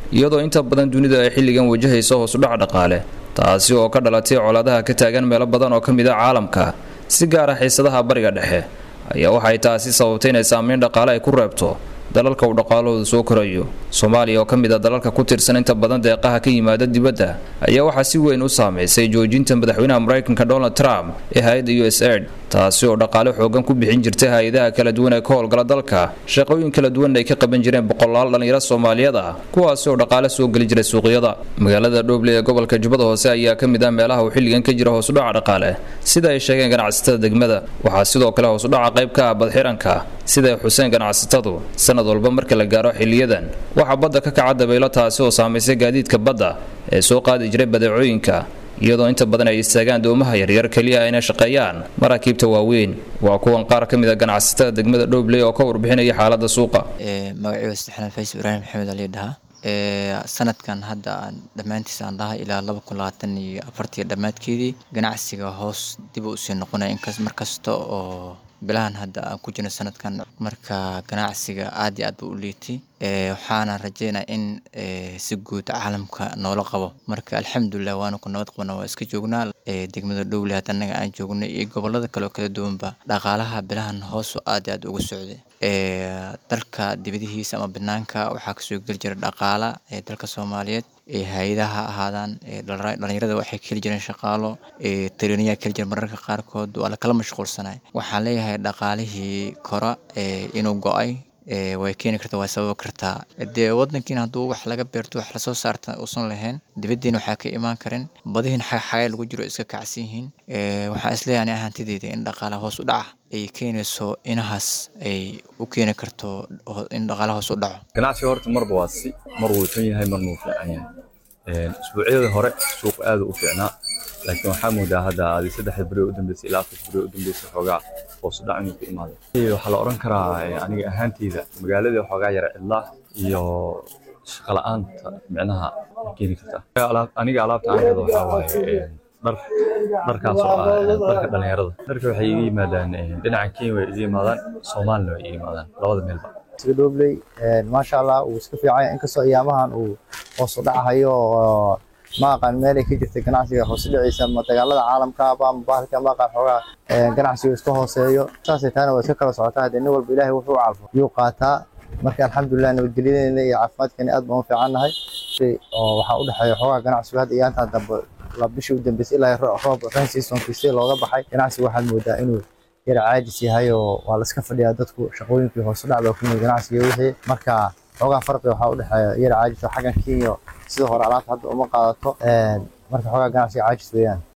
iyadoo inta badan dunida ay xilligan wajahayso hoosudhac dhaqaale taasi oo ka dhalatay colaadaha ka taagan meelo badan oo ka mid a caalamka si gaara xiisadaha bariga dhexe ayaa waxay taasi sababtay inay saameyn dhaqaale ay ku reebto dalalka uu dhaqaalahooda soo korayo soomaaliya oo ka mid a dalalka ku tirsan inta badan deeqaha ka yimaada dibadda ayaa waxaa si weyn u saamaysay joojinta madaxweynaha maraykanka donald trump ee hay-adda u s aid taasi oo dhaqaale xoogan ku bixin jirtay hay-adaha kala duwan ee ka howlgala dalka shaqooyin kala duwan ay ka qaban jireen boqolaal dhallinyaro soomaaliyeed ah kuwaasi oo dhaqaale soo geli jiray suuqyada magaalada dhoble ee gobolka jubbada hoose ayaa ka mid ah meelaha uu xilligan ka jira hoosudhaca dhaqaale sida ay sheegeen ganacsatada degmada waxaa sidoo kale hoosudhaca qayb ka ah badxiranka sida ay xuseen ganacsatadu sanad walba marka la gaaro xiliyadan waxaa badda ka kaca dabaylo taasi oo saamaysay gaadiidka badda ee soo qaadi jiray badeecooyinka iyadoo inta badan ay istaagaan doomaha yaryar keliya ayna shaqeeyaan maraakiibta waaweyn waa kuwan qaar ka mid a ganacsatada degmada dhobley oo ka warbixinaya xaalada suuqa magacii wasaxnaan fays ibraahim maxamed ali dhaha sanadkan hadda aan dhammaantiis aan dhahay ilaa laba kun labaatan iyo afartii dhammaadkeedii ganacsiga hoos dib u usii noqonaya inkas markasta oo bilahan hadda aan ku jirno sanadkan marka ganacsiga aad iyo aad buu u liitay waxaana rajeynaya in si guud caalamka noola qabo marka alxamdulilah waana ku nabad qabna waa iska joognaa degmada dhowle hadda annaga aan joognay iyo gobolada kale oo kala duwanba dhaqaalaha bilahan hoosu aad iyo aad uga socday dalka dibadihiisa ama banaanka waxaa kasoo geli jira dhaqaala ee dalka soomaaliyeed ee hay-adaha ha ahaadaan dhalinyarada waxay keli jireen shaqaalo tareniyaa keli jira mararka qaarkood waa lakala mashquulsanay waxaan leeyahay dhaqaalihii kora inuu go-ay way keeni kartaa way sababi kartaa dee wadankiina hadduu wax laga beerto wax lasoo saarta uusan lahayn dibadiina waxaa ka imaan karin badihiin xagxagay lagu jiro iska kacsan yihiin waxaan isleeyahay ani ahaantideyda in dhaqaalaha hoos u dhaca ay keenayso inahaas ay u keeni karto in dhaqaalaha hoos u dhaco ganacsiga horta marba waa si mar wuu xun yahay marna wuu fiican yahay isbuucyadii hore suuq aad u fiicnaa laakiin waxaa moodaa hadda adi saddexda beri u dambeysay ilaa afar beri u dambeysay xoogaa hoos u dhac inuu ku imaado waxaa la odhan karaa aniga ahaanteyda magaaladii xoogaa yara cidlaa iyo shaqa la-aanta micnaha keeni kartaa aniga alaabta aan hado waxaa waaye dhar dharkaas oo ah dharka dhalinyarada dharka waxay iga yimaadaan dhinaca kenya way iga yimaadaan soomaalina way iga yimaadaan labada meelba dhobley maasha allah uu iska fiicanya inkastoo ayaamahan uu hoos u dhacahayo oo ma aqaan meelay ka jirta ganacsiga hoos u dhiciisa ma dagaalada caalamka ama bahalka ma aqaan xoogaa ganacsiga iska hooseeyo saasay taana waa iska kala socotaa haddee nin walba ilaahay wuxuu calfo yuu qaataa marka alxamdulilah nabadgelyadeena iyo caafimaadkeena aad baan u fiicannahay oo waxaa u dhexeeya xoogaa ganacsigu hadda iyaantan dambe la bishii u dambeysay ilaa roob rain seasonkiisii looga baxay ganacsigu waxaad moodaa inuu yar caajis yahay oo waa la iska fadhiyaa dadku shaqooyinkii hoos u dhacda ku yimid ganacsiga wixii marka xoogaa farqi waxaa u dhexeeya yar caajis oo xaggan kenya sida hore alaabta hadda uma qaadato marka xoogaa ganacsiga caajis weeyaan